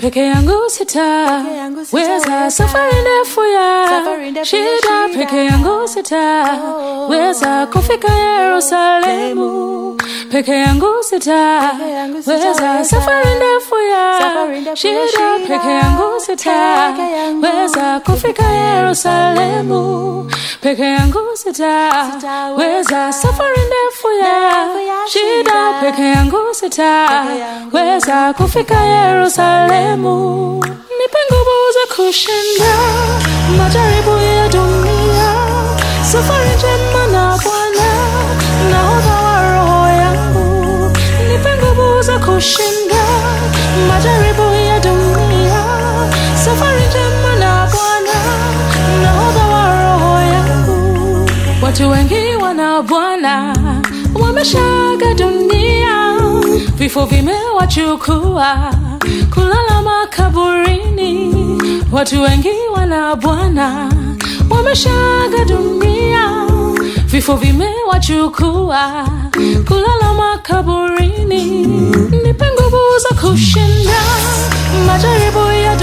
peke yangu sita Peke yangu weza sitaweza. safari ndefu ya Safari ndefu ya shida shida. peke yangu sita Oh. weza kufika Yerusalemu peke yangu sita Peke yangu weza sitaweza. safari ndefu ya Safari ndefu ya shida shida. peke yangu sita Peke yangu. weza kufika Yerusalemu peke yangu sita Sitaweza. weza safari ndefu ya Ndefu ya shida shida. peke yangu sita Peke yangu. weza kufika Yerusalemu nipe nguvu za kushinda majaribu ya dunia safari njema na Bwana nahodha wa roho yangu nipe nguvu za kushinda majaribu ya dunia safari njema na Bwana nahodha wa roho yangu watu wengi wana Bwana wameshaga dunia vifo vimewachukua kulala makaburini watu wengi wana Bwana wameshaga dunia vifo vimewachukua kulala makaburini nipe nguvu za kushinda majaribu ya